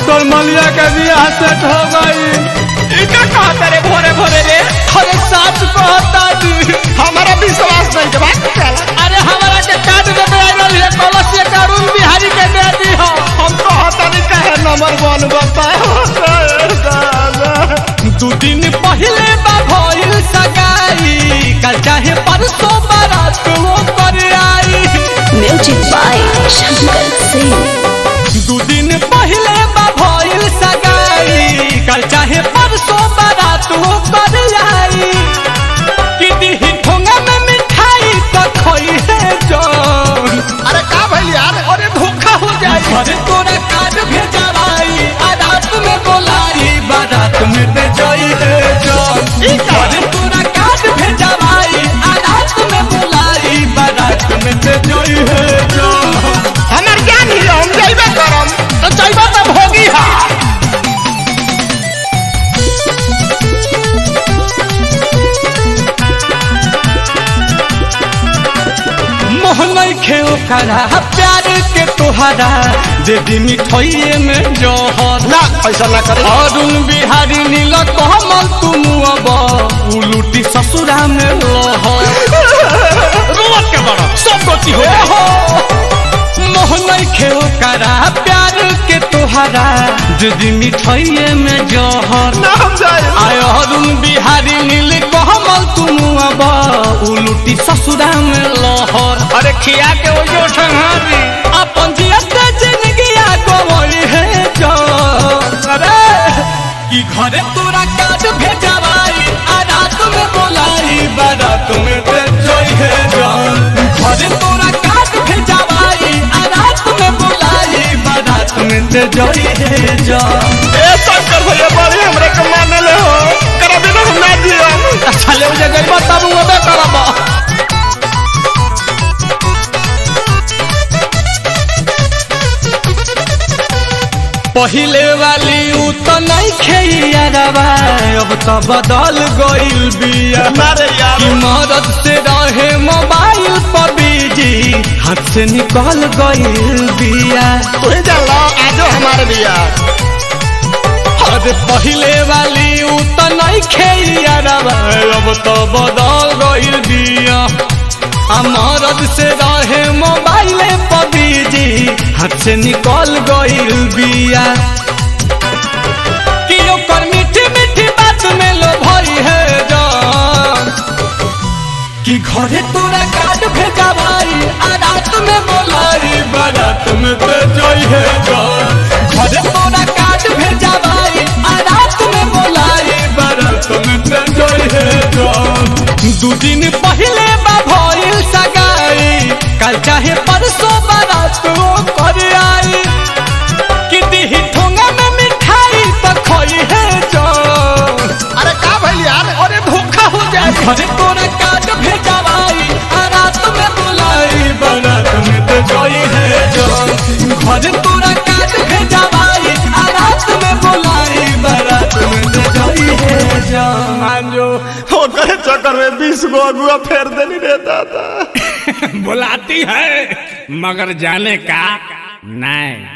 तोर मलिया के बियाह सेट हो गई इका कहता रे भोरे भोरे रे अरे सच कहता जी हमारा विश्वास नहीं के बात चला अरे हमारा के कार्ड में आइल है कलश के अरुण बिहारी के दे दी हो हम तो हता नहीं कहे नंबर वन बताए दू दिन पहले बा भइल सगाई कल चाहे परसों बारात वो कर आई Music by Shankar Singh. दू दिन पहले बा भइल सगाई कल चाहे परसों बारात वो कर आई कि दिही ठोंगा में मिठाई तो खोई है जान अरे का भइल यार अरे धोखा हो जाए अरे तोरा कार्ड भेजवाई आ रात में बोलाई बारात में दे जाई है जान अरे तोरा कार्ड भेजवाई आ रात में बोलाई बारात में दे जाई है जान हमार ज्ञान ही हम जाइबे करम तो जाइबे तो भोगी हा मोहन खेल करा प्यार के तोहरा दे दी मिठाइए में जहर ना ऐसा ना करे अरुण बिहारी नील कमल तुम अब उलूटी ससुरा में लहर रोवत के बड़ा सब गति हो हो मोहन खेल करा प्यार के तोहरा दीदी मिठाइए में जहर ना हम जाए आय अरुण बिहारी नील कमल तुम अब उलूटी ससुरा में लहर अरे खिया के वो जो संहारी अपन जियत जिंदगी गवई है जान अरे कि घरे तोरा काज भेजवाई आ रात में बोलाई बारात में दे जोई है जान घरे तोरा काज भेजवाई आ रात में बोलाई बारात में दे जोई है जान ए शंकर भैया बड़ी हमरे के मानले हो करबे ना हम ना दियो अच्छा ले मुझे गई तब वो बे करबा पहिले वाली उ तो नहीं खेइयारवा अब तो बदल गइल बिया मारे यार कि मदद से रहे मोबाइल पर बिजी हाथ से निकल गइल बिया तू ही जान लो आजो हमारे बिया अरे पहिले वाली उ तो नहीं खेइयारवा अब तो बदल गइल बिया आ मदद से रहे मोबाइल पर बिजी हाथ से निकल गइल बिया कि ओकर मीठी मीठी बात में लो भई है जान कि घरे तोरा कार्ड भेजवाई आ रात में बोलाई बारात में दे जाई है जान घरे तोरा कार्ड भेजवाई आ रात में बोलाई बारात में दे जाई है जान दू दिन पहले बा भइल सगाई कल चाहे परसों बारात वो कर आई कि दिही ठोंगा में मिठाई तो खोई है जान अरे का भइल यार अरे धोखा हो जाए घरे तोरा कार्ड भेजवाई आ रात में बुलाई बारात में तो जोई है जान घरे तोरा कार्ड भेजवाई आ रात में बुलाई बारात में तो जोई है जान मांजो ओकरे चक्कर में बीस गो अगुआ फेर देनी रे दादा बुलाती है मगर जाने का नहीं